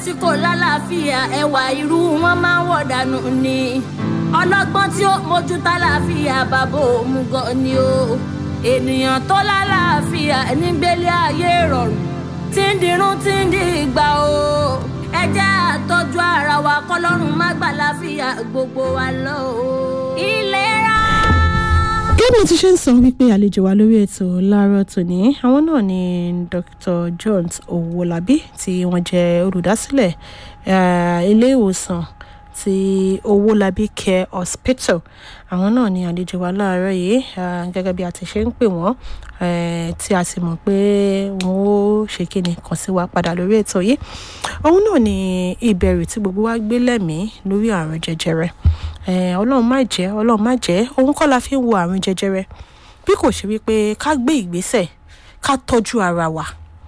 tí kò lálàáfíà ẹwà irú wọn máa ń wọ̀ dànù ni ọlọ́gbọ́n tí ó mójú tálàáfíà bàbá òmùgọ̀ ni o ènìyàn tó lálàáfíà nígbélé ayé rọrùn tí ń dirun tí ń di ìgbà o ẹ jẹ́ àtọ́jú ara wa kọ́lọ́run má gbà láfíà gbogbo wa lọ o. ìlera. gẹ́gẹ́ bí mo ti ṣe ń sọ wípé àlejò wa lórí ètò láàárọ̀ tòní àwọn náà ni dr jones owolabi tí wọ́n jẹ́ olùdásílẹ̀ eh, ilé ìwòsàn ti owolabi care hospital àwọn náà ni àlejò wa láàárọ̀ yìí ah, gẹ́gẹ́ bí a ti ṣe ń pè wọ́n eh, tí a sì mọ̀ pé wọ́n ó ṣe kíni kàn sí wa padà lórí ètò yìí òun náà ni ìbẹ̀rù tí gbogbo wa gbé lẹ́mìí lórí àrùn jẹjẹrẹ Eh, ọlọ́run má jẹ́ ọlọ́run má jẹ́ òun kọ́ la fi ń wo àrùn jẹjẹrẹ bí kò ṣe wípé ká gbé ìgbésẹ̀ ká tọ́jú ara wa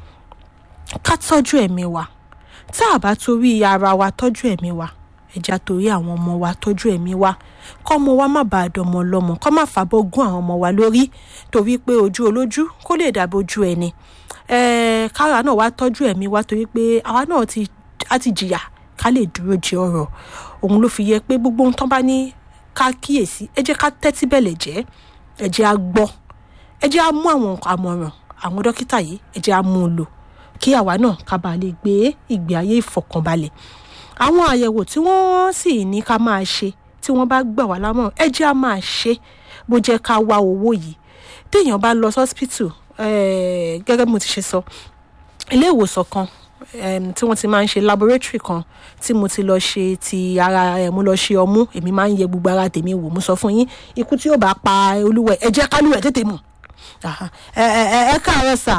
ká tọ́jú ẹ̀mí wa tá a bá torí ara wa tọ́jú ẹ̀mí wa ẹja torí àwọn ọmọ wa tọ́jú ẹ̀mí wa kọ́ ọmọ wa má bàa dọmọ lọ́mọ kọ́ má fàbọ̀ gún àwọn ọmọ wa lórí torí pé ojú olójú kó lè dàbí ojú ẹni Eh, kára náà wá tọ́jú ẹ̀mí wa torí pé àwa náà ti a ti jìyà ká lè dúró jẹ ọ̀rọ̀ òun ló fi yẹ pé gbogbo ohun tán bá ní ká kíyèsí ẹ jẹ́ ká tẹ́tí bẹ̀lẹ̀ jẹ́ ẹ jẹ́ á gbọ́ ẹ jẹ́ á mú àwọn àmọ̀ràn àwọn dókítà yìí ẹ jẹ́ á mú un lò kí àwa náà ká bàa lè gbé ìgbé ayé ìfọ̀kànbalẹ̀ àwọn àyẹ̀wò tí wọ́n sì ní ká máa ṣe tí wọ́n bá gbà wá lámọ̀ràn ẹ jẹ́ á máa ṣe bó jẹ́ ká wá owó yìí téèyàn bá lọ sọ́spítù gẹ́gẹ́ bí mo ti ṣe sọ ilé ìwòsàn kan um, tí wọ́n ti máa ń ṣe laboratory kan tí mo ti lọ ṣe ti ara ẹ̀ mo lọ ṣe ọmú èmi máa ń yẹ gbogbo ara tèmi wò mo sọ fún yín ikú tí yóò bá pa olúwẹ̀ ẹ jẹ́ kálúwẹ̀ tètè mọ̀ Aha. ẹ ẹ ẹ ẹ káàárọ̀ sà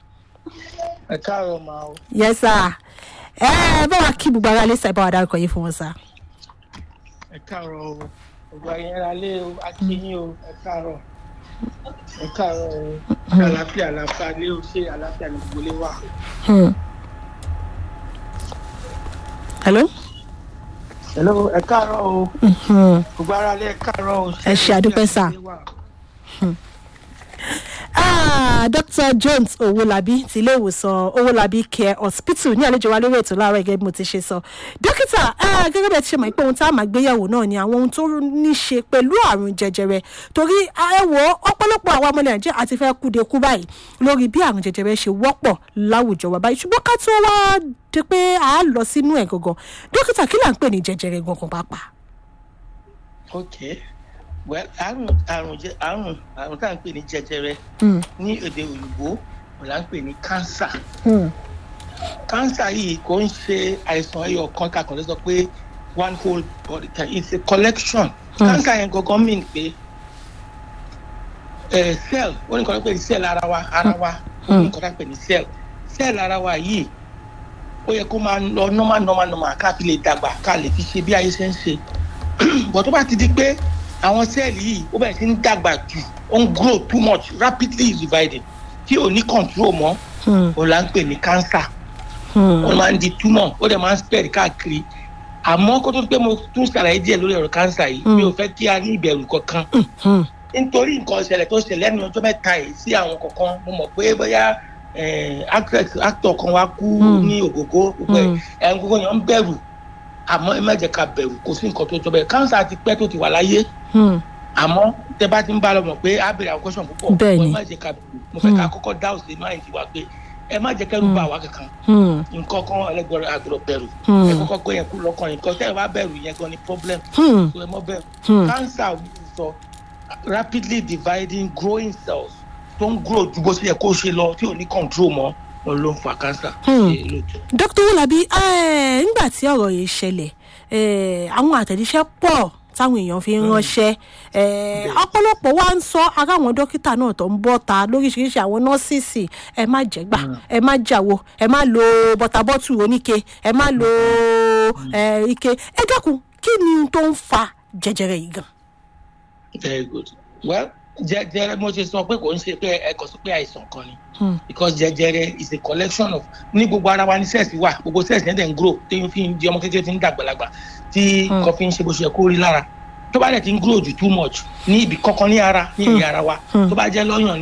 ẹ káàárọ̀ máa o yẹ sà ẹ ẹ bá wa kí gbogbo ara lé sà ẹ bá wa dárúkọ yìí fún wọn sà. ẹ káàárọ̀ o gbogbo ayé ara lé o akínyìn o ẹ káàárọ̀ ẹ káàárọ̀ o àlàáfíà àlàáfíà lé o ṣé àlàáfíà ní gbogbo lé wà. Hmm. hello. hello ẹ káàárọ̀ o Mhm. gbogbo ara lé ẹ káàárọ̀ o Ẹ ṣé, àdúpẹ́ sà. Ah, dr jones owolabi ti ilé ìwòsàn owolabi care hospital ní àlejò wa lórí ètò láàárọ̀ gẹ́gẹ́ bí mo ti ṣe sọ dókítà ah, gẹ́gẹ́ bí ẹ ti ṣe mọ̀ pé ohun tá a máa gbéyàwó náà ni àwọn ohun tó ní ṣe pẹ̀lú àrùn jẹjẹrẹ torí ah, ẹ wò ó ọ̀pọ̀lọpọ̀ àwọn ọmọ nàìjíríà àti fẹ́ kúde kú báyìí lórí bí àrùn jẹjẹrẹ ṣe wọ́pọ̀ láwùjọ wa báyìí ṣùgbọ́n ká tó wá di pé a lọ sínú ẹ̀ gangan dókítà kí là ń pè ní jẹjẹrẹ gangan pàápàá. ok well àrùn àrùn jẹ àrùn àrùn tá à ń pè ní jẹjẹrẹ Hmm. ní èdè òyìnbó wọn là ń pè ní cancer Hmm. cancer yìí kò ń ṣe àìsàn ẹyọ kan kakàn ló sọ pé one whole body can it's a collection Hmm. cancer yẹn gangan mean pé ẹ cell ó ní nǹkan tó pè ní cell ara wa ara wa ó ní nǹkan tó pè ní cell cell ara wa yìí ó yẹ kó máa lọ normal normal normal ká fi lè dàgbà ká lè fi ṣe bí ayé ṣe ń ṣe but tó bá ti di pé àwọn sẹ́ẹ̀lì yìí ó bẹ̀rẹ̀ sí ń dàgbà jù ó ń grow too much rapidly dividing tí ò ní control mọ́ Hmm. òun là ń pè ní cancer Hmm. ó máa ń di túmọ̀ ó dẹ̀ máa ń spread káàkiri àmọ́ kó tó di pé mo tún ṣàlàyé díẹ̀ lórí ọ̀rọ̀ cancer yìí mi ò fẹ́ kí a ní ìbẹ̀rù kankan Hmm. nítorí nǹkan ìṣẹ̀lẹ̀ tó ṣẹlẹ̀ lẹ́nu ọjọ́ mẹ́ta yìí sí àwọn kankan mo mọ̀ pé bóyá eh, actress actor kan wá kú Mm. ní ògógó gbogbo ẹ̀ Mm. ẹ̀ ń gbogbo yẹn ń bẹ̀rù àmọ́ ẹ má jẹ́ ká bẹ̀rù kò sí nǹkan tó jọ bẹ́ẹ̀ cancer ti pẹ́ tó ti wà láyé Hmm. àmọ́ tẹ bá ti ń bá lọ mọ̀ pé á bèrè àwọn question púpọ̀ Bẹ́ẹ̀ ni. ẹ má jẹ́ ká bẹ̀rù mo fẹ́ ká Mm. kọ́kọ́ dá òsè máa ń ti wá pé ẹ má jẹ́ kẹ́rù bà wá kankan Hmm. nǹkan kan ẹlẹgbẹrẹ àgbọdọ bẹ̀rù Hmm. ẹ kọ́kọ́ gbé yẹn kú lọ́kàn yẹn kọtẹ ẹ bá bẹ̀rù yẹn gan ni problem Hmm. so ẹ mọ bẹ̀rù Hmm. cancer ò ní sọ rapidly dividing growing cells tó ń grow ju bó ṣe yẹ kó ṣe lọ tí ò ní control mọ́ òun ló ń fa cancer. Hmm. Ṣé lóòótọ́? dr wolabi eh, nígbà tí ọ̀rọ̀ yìí ṣẹlẹ̀ eh, àwọn àtẹ̀jíṣẹ́ pọ̀ táwọn èèyàn fi ń ránṣẹ́ eh, ọ̀pọ̀lọpọ̀ wa ń sọ ara àwọn dókítà náà tó ń bọ́ ta lóríṣiríṣi àwọn nọ́ọ̀sìsì ẹ má jẹ́gbà ẹ má jàwo ẹ má lo bọ́tàbọ́tù oníke ẹ má lo eh, ike ẹ dákun kí ni ohun tó ń fa jẹjẹrẹ yìí gan. very good well jẹjẹrẹ mo ṣe sọ pé kò ń ṣe pé ẹ kàn sọ pé àìsàn kan ni Hmm. because jẹjẹrẹ is a collection of ní gbogbo ara wa ní cells wà gbogbo cells yẹn dẹ̀ ń grow tí n fi ń di ọmọ kékeré tí ń dàgbàlagbà tí Hmm. nǹkan fi ń ṣe bó ṣe yẹ kó rí lára tó bá dẹ̀ ti ń grow jù too much ní ibì kankan ní ara ní ẹ̀yà ara wa Hmm. tó bá jẹ́ lọ́yàn ni o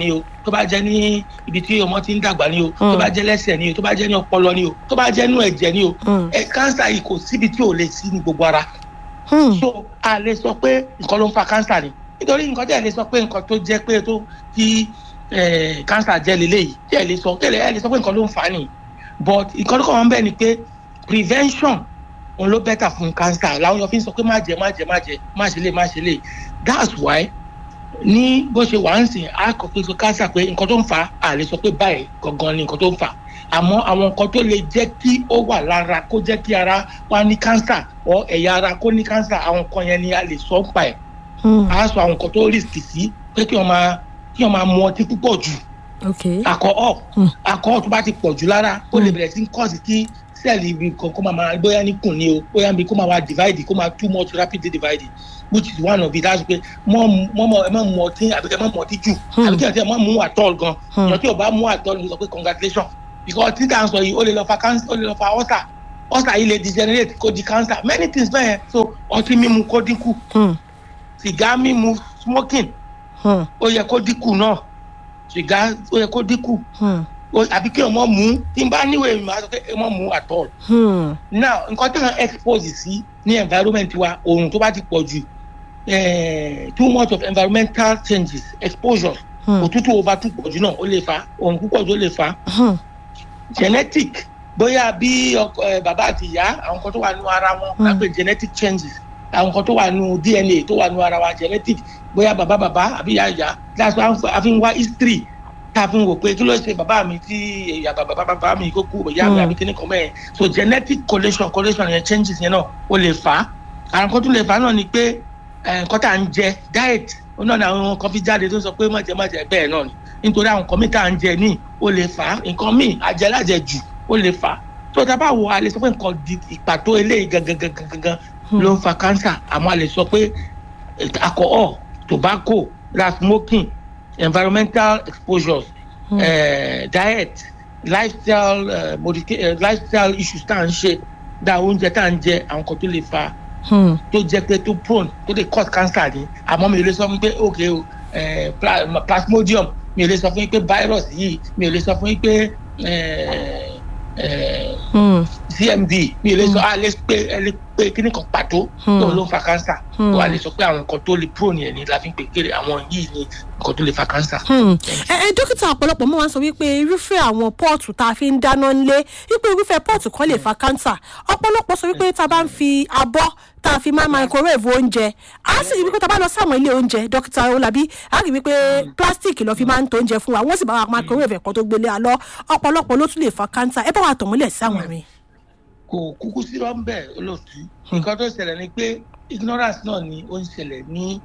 tó bá jẹ́ ní ibi tí ọmọ ti ń dàgbà ni o tó bá jẹ́ lẹ́sẹ̀ ni o tó bá jẹ́ ní ọpọlọ ni o tó bá jẹ́ nú ẹ̀jẹ̀ ni o Mm. ẹ kánsà yìí kò síbi tí ò lè sí ní gbogbo ara Hmm. so a lè sọ pé nǹkan ló ń fa kánsà ni nítorí nǹkan tí ẹ lè sọ pé nǹkan tó jẹ́ pé tó tí kánsà jẹ́ leléyìí tí ẹ lè sọ tí ẹ lè sọ pé nǹkan ló ń fa á nìyí but nǹkan tó kọ́ wọn bẹ́ẹ̀ ni pé prevention òun ló bẹ́tà fún kánsà làwọn èèyàn fi ń sọ pé má jẹ má jẹ má jẹ má ṣe lè má ṣe lè that's why ní bó ṣe wà ń sìn á kọ pé kánsà pé nǹkan tó ń fa á lè sọ pé báyìí gangan ni nǹkan tó ń fa àmọ́ àwọn nǹkan tó lè jẹ́ kí ó wà lára kó jẹ́ kí ara wa ní kánsà ọ ẹ̀yà ara kó ní kánsà àwọn nǹkan yẹn ni a lè sọ ń pa ẹ̀ Hmm. á sọ àwọn nǹkan tó risk sí pé kí wọ́n máa kí wọ́n máa mu ọtí púpọ̀ jù ok alcohol Hmm. alcohol tó bá ti pọ̀ jù lára ó lè bẹ̀rẹ̀ sí ń cause kí sẹ́ẹ̀lì ibi kan kó máa máa bóyá níkùn ni o bóyá níbi kó máa wá divide kó máa too much rapidly divide which is one of it that's pé mọ́ mọ́ mọ́ ẹ má mu ọtí àbí kẹ́ ẹ má mu ọtí jù Hmm. àbí kẹ́ ẹ tẹ́ ẹ má mu àtọ́l gan Hmm. ìyàn tí o bá mu àtọ́l mo sọ pé congratulation because tí tá à ń sọ yìí ó lè lọ fa cancer ó lè lọ fa ulcer ulcer yìí lè degenerate kó di cancer many things bẹ́ẹ̀ so ọtí mímu kó dínkù Hmm. sìgá mímu smoking Hmm. ó yẹ kó dínkù náà sìgá ó yẹ kó dínkù Hmm. o- àbí kí ọmọ mú tí n bá níwèé mi máa sọ pé ọmọ mú at all. Hmm. now nǹkan tí wọ́n expose sí ní environment wa oòrùn tó bá ti pọ̀ jù eh, too much of environmental changes exposure Hmm. òtútù over too pọ̀ jù náà ó lè fa oòrùn púpọ̀ jù ó lè fa Hmm. genetic bóyá bí ọkọ ẹ bàbá àti ìyá àwọn nǹkan tó wà nínú ara wọn Hmm. lápẹ genetic changes àwọn nǹkan tó wà nínú dna tó wà nínú ara wa genetic bóyá bàbá bàbá àbí ìyá ìyá that's why a fi ń wá history tá a fi ń wò pé kí ló ṣe bàbá mi tí ìyá bàbá bàbá mi kó kú ìyá mi Hmm. àbí kíní kan mẹ́rin so genetic collation collation yẹn changes yẹn náà ó lè fà á àwọn nǹkan tó lè fà á náà ni pé eh, nǹkan tá à ń jẹ diet ó náà ni àwọn kan fi jáde tó sọ pé má jẹ má jẹ bẹ́ẹ̀ náà ni nítorí àwọn nǹkan míì tá à ń jẹ ní ó lè fà á nǹkan míì àjẹlájẹ jù ó lè fà á tó tá a bá wo a lè sọ pé nǹkan di ìpàtó eléyìí gangan gangan gangan ló ń fa cancer àmọ́ a lè sọ pé eh, alcohol tobacco la smoking environmental exposures Hmm. eh, diet lifestyle uh, modica- eh, lifestyle issues tá à ń ṣe dá oúnjẹ tá à ń jẹ àwọn kan tó lè fa Hmm. tó jẹ pé tó prone tó lè cause cancer ni àmọ́ mi ò lè sọ fún yín pé ok o eh, pla- plasmodium mi ò lè sọ fún yín pé virus yìí mi ò lè sọ fún yín pé eh, eh, Hmm. cmd mi ò lè sọ a lè pé ẹ lè pé kíní kan pàtó Hmm. tó ló ń fa cancer Hmm. tó a lè sọ pé àwọn nǹkan tó lè prone yẹn ni la fi ń pè kéré àwọn yìí ni nǹkan tó lè fa cancer. Hmm. ẹ ẹ dókítà ọ̀pọ̀lọpọ̀ mọ́ wá sọ wípé irúfẹ́ àwọn pọ́ọ̀tù tá a fi ń dáná ńlé wípé irúfẹ́ pọ́ọ̀tù kan lè fa kánsà ọ̀pọ̀lọpọ̀ sọ wípé tá a bá ń fi abọ́ tá a fi máa microwave oúnjẹ á sì rí wípé tá a bá lọ sáwọn ilé oúnjẹ dókítà olabi á rí wípé plastic lọ fi máa ń to oúnjẹ fún wa wọ́n sì bá wa microwave ẹ̀kọ́ tó gbélé alọ́ ọ̀pọ̀lọpọ̀ ló tún lè fa kánsà ẹ bá wa tọ̀ mọ́lẹ̀ sí àwọn mi. kò kúkú sí rọ́ńbẹ́ olóòtú nǹkan tó ṣẹlẹ̀ ni pé ignorance náà ni ó ń ṣẹlẹ̀ ní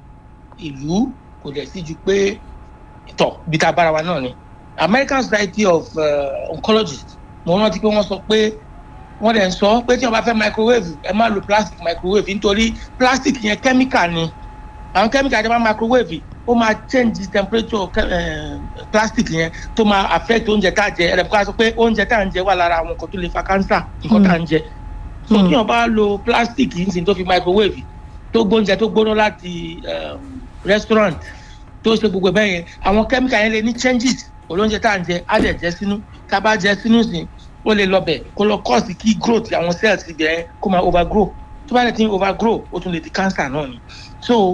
ìlú kò dẹ̀ sí ju pé tọ̀ bí tá a bára wa náà ni American Society of uh, Oncologists mo rántí pé wọ́n sọ pé wọ́n dẹ̀ ń sọ pé tí wọ́n bá fẹ́ microwave ẹ má lo plastic microwave nítorí plastic yẹn chemical ni àwọn chemical tí wọ́n máa microwave ó máa change the temperature uh, plastic yẹn tó máa affect oúnjẹ tá a jẹ ẹ̀rẹ̀ kó a sọ pé oúnjẹ tá a ń jẹ wà lára àwọn nǹkan tó lè fa cancer nǹkan tá a ń jẹ so Hmm. tí wọ́n bá lo plastic yìí nísìnyí tó fi microwave tó gbóúnjẹ tó gbóná láti um, restaurant tó ṣe gbogbo bẹ́ẹ̀ yẹn àwọn chemical yẹn lè ní changes olóúnjẹ tá à ń jẹ á dẹ̀ jẹ sínú tá a bá jẹ sínú sí ó lè lọbẹ̀ kó lọ cause kí growth àwọn cells ibẹ̀ yẹn kó máa overgrow tó bá lè ti overgrow ó tún lè di cancer náà ni so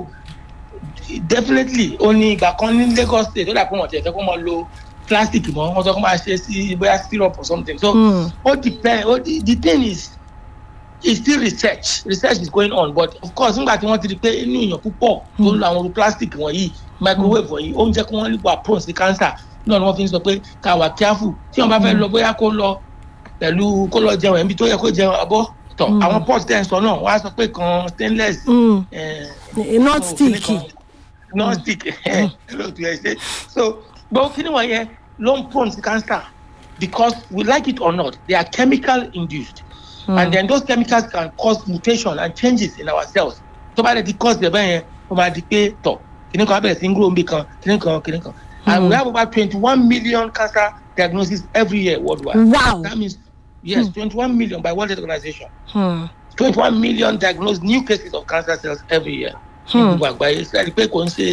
definitely ó ní ìgbà kan ní Lagos state ó dà pé wọ́n ti ẹ̀fẹ́ kó máa lo plastic mọ́ wọ́n sọ kó máa ṣe sí bóyá syrup or something so Hmm. ó depend ó the the thing is it's still research research is going on but of course nígbà tí wọ́n ti di pé inú èèyàn púpọ̀ tó ń lo àwọn plastic wọ̀nyí microwave wọ̀nyí ó ń jẹ́ kí wọ́n lè wà prone sí cancer náà ni wọ́n fi ń sọ pé ká wà careful tí wọ́n bá fẹ́ lọ bóyá kó lọ pẹ̀lú kó lọ jẹun ẹ̀mí tó yẹ kó jẹun abọ́ tọ̀ Mm. àwọn pot tẹ̀ ń sọ náà wọ́n á sọ pé kan stainless Hmm. eh, not so, sticky. kíní kan- non stick lóòtú ẹ ṣe so gbogbo kíni wọ̀nyẹn ló ń prone sí cancer because we like it or not they are chemical induced Hmm. and then those chemicals can cause mutation and changes in our cells tó bá dẹ̀ ti cause ẹ̀ bẹ́ẹ̀ yẹn ó máa di pé tọ̀ kíní kan á bẹ̀rẹ̀ sí ń grow níbi kan kíní kan kíní kan and Hmm. we have about twenty-one million cancer diagnoses every year worldwide wow. that means yes twenty-one million by World Health Organization Hmm. twenty-one million diagnosed new cases of cancer cells every year ní Hmm. gbogbo àgbáyé sẹ́ni pé kò ń ṣe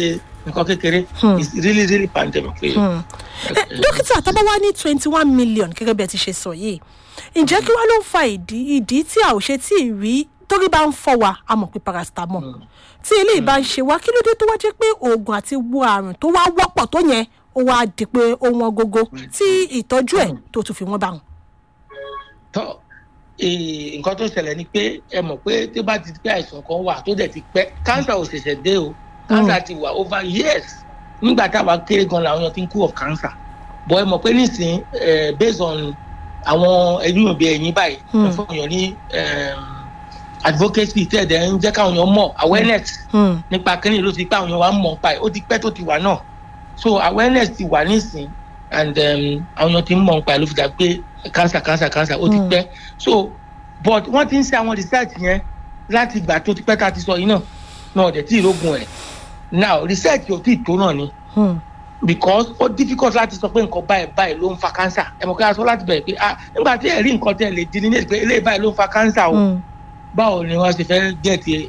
nǹkan kékeré Hmm. it's really really pandemic pé Hmm. Eh, dókítà tá a bá wá ní twenty one million gẹ́gẹ́ bí ẹ ti ṣe sọ yìí ǹjẹ́ kí wá ló ń fa ìdí ìdí tí a ò ṣe tí ì rí torí bá ń fọ́ wa a mọ̀ pé paracetamol tí eléyìí bá ń ṣe wá kí ló dé tó wá jẹ́ pé oògùn àti wo àrùn tó wá wọ́pọ̀ tó yẹn ó wá di pé ó wọ́n gógó tí ìtọ́jú ẹ̀ tó tún fi wọ́n bá wọn. tọ́ eh, nǹkan tó ṣẹlẹ̀ ni pé ẹ mọ̀ pé tó bá ti pé àìsàn kan wà tó dẹ̀ ti pẹ́ cancer ò ṣẹ̀ṣẹ̀ dé o cancer ti wà over years nígbà táwa kéré gan làwọn èèyàn ti ń kú of cancer but ẹ mọ̀ pé nísìnyí eh, based on àwọn ẹ̀yìn òbí ẹ̀yìn báyìí Hmm. ẹ fún èèyàn ní em, advocacy tẹ̀ dẹ̀ ń jẹ́ káwọn èèyàn mọ̀ awareness Hmm. nípa kínní ló ti pé àwọn èèyàn wa ń mọ̀ nípa ẹ̀ ó ti pẹ́ tó ti wà náà so awareness ti wà nísìn and um, àwọn èèyàn ti ń mọ̀ nípa ẹ̀ ló fi dà pé cancer cancer cancer ó ti Mm. pẹ́ so but wọ́n ti ń ṣe àwọn research yẹn láti ìgbà tó ti pẹ́ tá a ti sọ yìí náà náà ọ̀dẹ̀ tí ìrógun ẹ̀ now research ò tí ì tó náà ni Hmm. because ó difficult láti sọ pé nǹkan báyìí báyìí ló ń fa cancer ẹ̀ mọ̀ ká sọ láti bẹ̀rẹ̀ pé ah nígbà tí ẹ̀ rí nǹkan tẹ́ ẹ lè di ní pé eléyìí báyìí ló ń fa cancer o Hmm. báwo ni wọ́n ṣe fẹ́ get